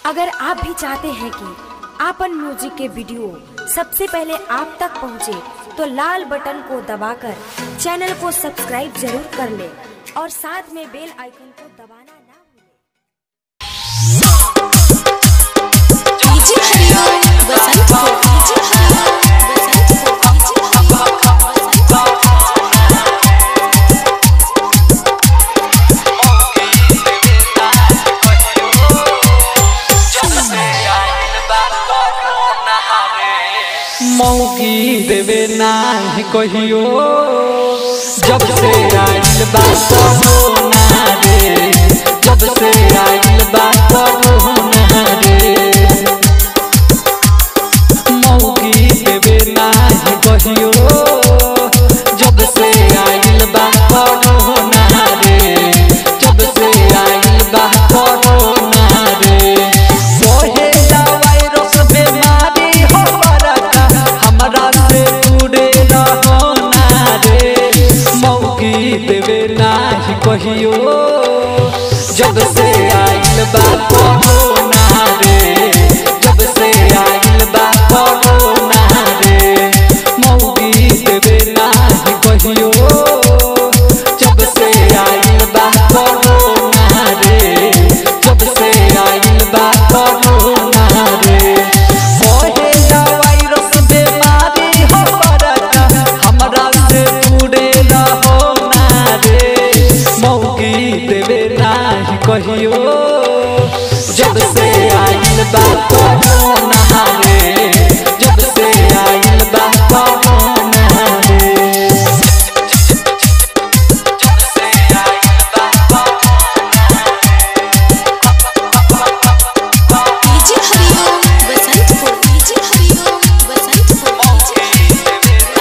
अगर आप भी चाहते हैं कि आपन म्यूजिक के वीडियो सबसे पहले आप तक पहुंचे, तो लाल बटन को दबाकर चैनल को सब्सक्राइब जरूर कर ले और साथ में बेल आइकन को दबाना ना भूलें। डीजे हरिओम बसंत को डीजे हरिओम बसंत को डीजे हरिओम बसंत मौकी देवे नाही कहियो जब से आइल बा कोरोना रे जब से आइल बा कोरोना रे मौकी देवे नाही कहियो जब से आइल बा कोरोना रे जब से आइल बा कोरोना रे सोहेला वायरस बीमारी हो बरका हमरा से दूरे रहो ना रे मौकी देवे नाही कहियो जब से आइल बा कोरोना रे जब से आइल बा कोरोना रे मौकी देवे नाही कहियो जब से आइल बा कोरोना रे जब से आइल बा कोरोना रे ओहेला वायरस बीमारी हो बरका हमरा से दूरे रहो ना रे मौकी देवे नाही कहियो जब से आइल बा कोरोना रे जब से आइल बा कोरोना रे जब से आइल बा डीजे हरिओम बसंत को डीजे हरिओम बसंत को डीजे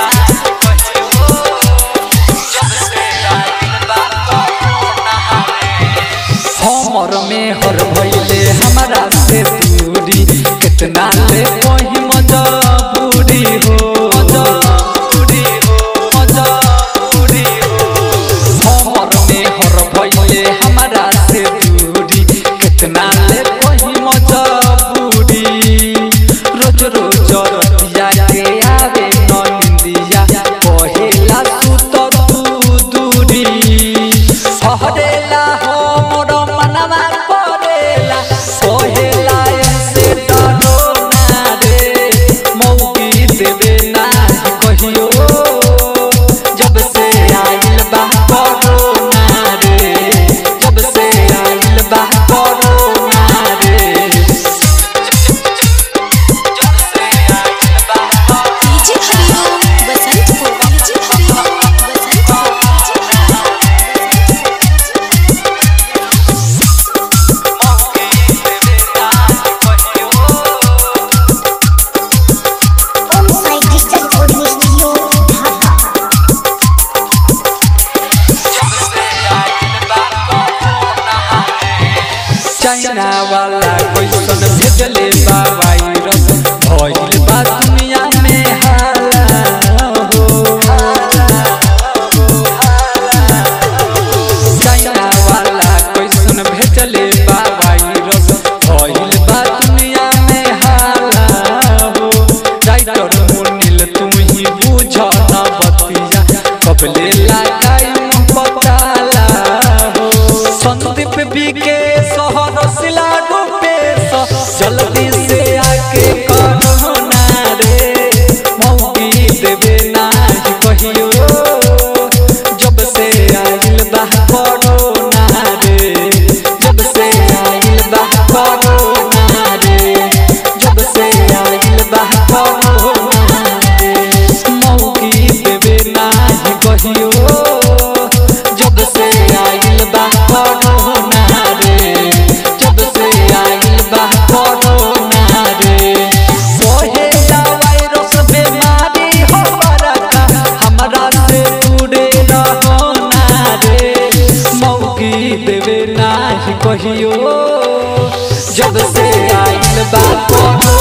हमर में हर भइले हमरा से दूरी कितना ले कोई मजबूरी हो मजबूरी हो मजबूरी हो हमर में हर भइले हमरा से दूरी कितना ले कोई मजबूरी रोज रोज रतिया के आवे नंदिया कहेला सुत तू दूरी सहरेला हो मोर मनवा करेला कहेला ऐसे डरो ना रे मौकी देवे ना कहियो जब से आइल बा कोरोना रे जब से आइल बा कोरोना रे जब से आइल बा डीजे हरिओम बसंत को डीजे हरिओम बसंत को DJ On site digital audio studio, Dhaka. China वाला क्वेश्चन भेजले बा वायरस भइल बा दुनिया में हाला हो चाइना वाला क्वेश्चन भेजले बा वायरस भइल बा दुनिया में हाला हो राइटर मुनिल तुम ही बुझ न बतिया कबले लगाई पताला हो संदीप बीके शहर सिला डूबे जल्दी से आके करो ना रे मौकी देवे ना कहियो जब से आइल बा कोरोना रे जब से आइल बा कोरोना रे जब से आइल बा कोरोना रे मौकी देवे ना कहियो जब से आइल बा कोरोना रे जब से आइल बा कोरोना रे सोहेला वायरस बीमारी हो बरका हमरा से दूरे रहो ना रे मौकी देवे ना कहियो जब से आइल बा कोरोना